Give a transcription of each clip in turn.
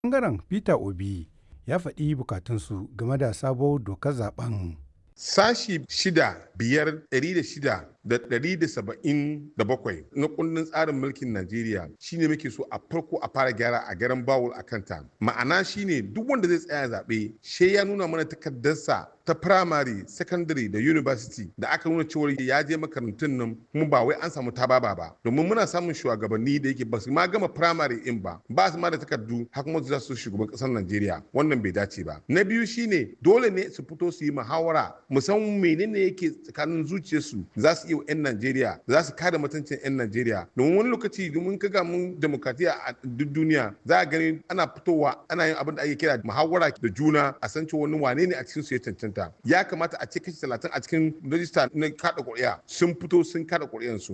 ɓangaren peter obi ya faɗi bukatunsu game da sabuwar dokar zaben sashi shida biyar ɗari da shida da ɗari da saba'in da bakwai na kundin tsarin mulkin Najeriya shine muke so a farko a fara gyara a garan bawul a kanta ma'ana shine duk wanda zai tsaya zaɓe she ya nuna mana takardarsa ta primary secondary da university da aka nuna cewa ya je makarantun nan kuma ba wai an samu tababa ba domin muna samun shugabanni da yake ba su ma gama primary in ba ba su ma da takardu har kuma za su shugaban ƙasar Najeriya wannan bai dace ba na biyu shine dole ne su fito su yi muhawara musamman menene yake tsakanin zuciyarsu za su iya 'yan Najeriya za su kare mutuncin 'yan Najeriya domin wani lokaci domin kaga mun demokratiya a duk duniya za a gani ana fitowa ana yin abin da ake kira muhawara da juna a san cewa wani wane ne a cikin su ya cancanta ya kamata a ce kashi talatin a cikin rajista na kada ƙuri'a sun fito sun kada ƙuri'an su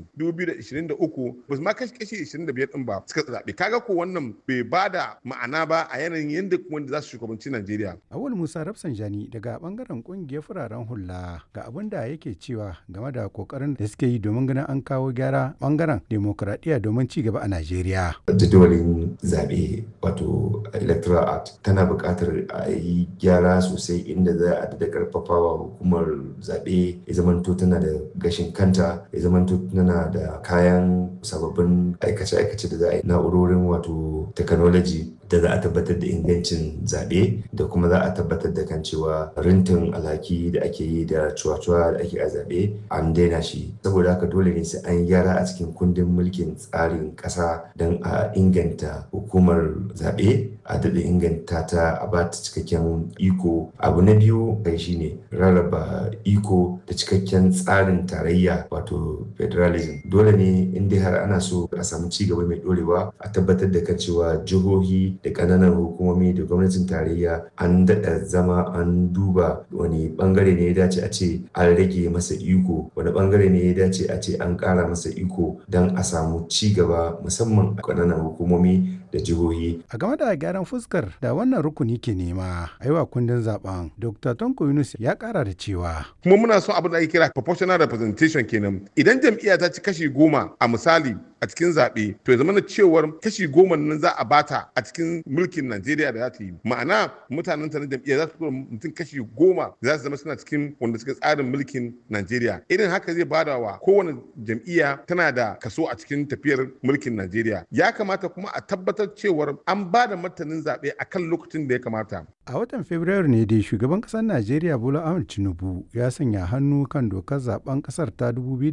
2023 ba su ma kashi kashi 25 din ba suka zaɓe kaga ko wannan bai ba da ma'ana ba a yanayin yadda wanda za su shugabanci Najeriya. Awul Musa Rafsanjani daga bangaren kungiyar fararen hula ga abin da yake cewa game da kokarin da suke yi domin ganin an kawo gyara bangaren demokuraɗiyya domin ci gaba a Najeriya. Jadawalin zaɓe wato Electoral Act tana buƙatar a yi gyara sosai inda za a da ƙarfafawa hukumar zaɓe ya zamanto tana da gashin kanta ya zamanto tana da kayan sababbin aikace-aikace da za a yi na'urorin wato technology da za a tabbatar da ingancin zaɓe da kuma za a tabbatar da kan cewa rintin alhaki da ake yi da cuwa-cuwa da ake a zaɓe an daina shi saboda haka dole ne sai an gyara a cikin kundin mulkin tsarin ƙasa don a inganta hukumar zaɓe a daɗa inganta ta a ba ta cikakken iko abu na biyu kai shine rarraba iko da cikakken tsarin tarayya wato federalism dole ne in dai har ana so a samu ci gaba mai ɗorewa a tabbatar da kan cewa jihohi da ƙananan hukumomi da gwamnatin tarayya an daɗa zama an duba wani ɓangare ne ya dace a ce an rage masa iko wani ɓangare ne ya dace a ce an ƙara masa iko don a samu ci gaba musamman a ƙananan hukumomi da jihohi. A game da gyaran fuskar da wannan rukuni ke nema a yi wa kundin zaben Dr. Tonko Yunus ya ƙara da cewa. Kuma muna son abin da ake kira proportional representation kenan idan jam'iyya ta ci kashi goma a misali a cikin zaɓe to ya zama na cewar kashi goma nan za a bata a cikin mulkin Najeriya da za ta yi ma'ana mutanen ta na jam'iyya za su fito mutum kashi goma za su zama suna cikin wanda suka tsarin mulkin Najeriya irin haka zai bada wa kowane jam'iyya tana da kaso a cikin tafiyar mulkin Najeriya ya kamata kuma a tabbatar cewar an ba da martanin zaɓe a kan lokacin da ya kamata. A watan Fabrairu ne dai shugaban ƙasar Najeriya Bola Ahmed Tinubu ya sanya hannu kan dokar zaben ƙasar ta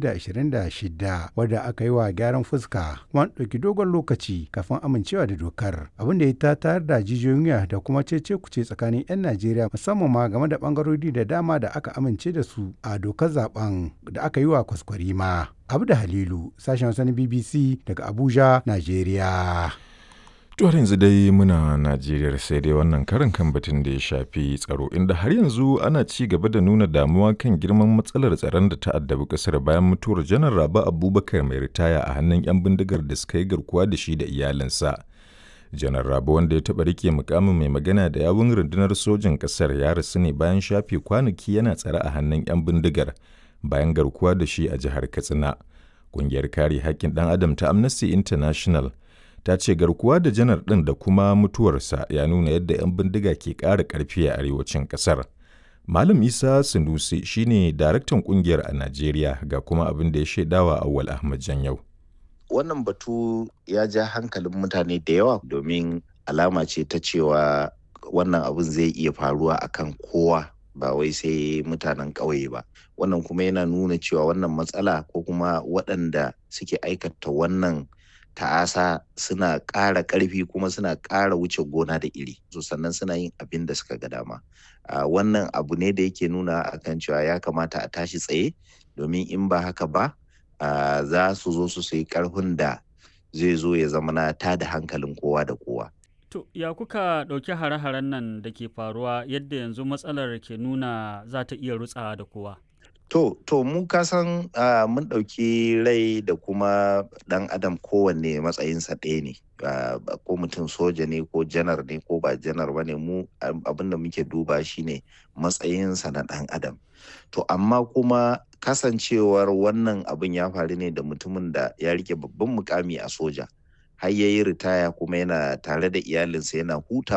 2026 wadda aka yi wa gyaran fuska kuma ɗauki dogon lokaci kafin amincewa da dokar abin da ya ta tayar da jijiyoyin da kuma cece kuce tsakanin 'yan Najeriya musamman ma game da bangarori da dama da aka amince da su a dokar zaben da aka yi wa kwaskwarima. Abu da Halilu sashen wasan BBC daga Abuja, Najeriya. To yanzu dai muna Najeriya sai dai wannan karin kan batun da ya shafi tsaro inda har yanzu ana ci gaba da nuna damuwa kan girman matsalar tsaron da ta addabi kasar bayan mutuwar janar Raba Abubakar mai ritaya a hannun 'yan bindigar da suka yi garkuwa da shi da iyalinsa. Janar Raba wanda ya taɓa rike mukamin mai magana da yawun rundunar sojin ƙasar ya rasu ne bayan shafe kwanaki yana tsare a hannun 'yan bindigar bayan garkuwa da shi a jihar Katsina. Ƙungiyar kare haƙƙin ɗan adam ta Amnesty International ta ce garkuwa da janar ɗin da kuma mutuwarsa ya nuna yadda 'yan bindiga ke ƙara ƙarfi a arewacin ƙasar. Malam Isa Sanusi shine daraktan ƙungiyar a Najeriya ga kuma abin da ya shaidawa Awwal Ahmad Janyau. Wannan batu ya ja hankalin mutane da yawa domin alama ce ta cewa wannan abin zai iya faruwa akan kowa ba wai sai mutanen ƙauye ba. Wannan kuma yana nuna cewa wannan matsala ko kuma waɗanda suke aikata wannan ta'asa suna ƙara ƙarfi kuma suna ƙara wuce gona da iri so sannan suna yin abin da suka ga dama wannan abu ne da yake nuna akan cewa ya kamata a tashi tsaye domin in ba haka ba za su zo su sayi ƙarfin da zai zo ya zama na ta da hankalin kowa da kowa To, ya kuka ɗauki hare-haren nan da ke faruwa yadda yanzu matsalar ke nuna za ta iya rutsawa da kowa? To, to mu kasan uh, mun ɗauki rai da kuma ɗan adam kowanne matsayinsa ɗaya ne. Uh, ko mutum soja ne ko janar ne ko ba janar ba ne mu abin da muke duba shi ne matsayinsa na ɗan adam. To, amma kuma kasancewar wannan abin ya faru ne da mutumin da ya rike babban mukami a soja. har ya yi ritaya kuma yana tare da iyalinsa yana huta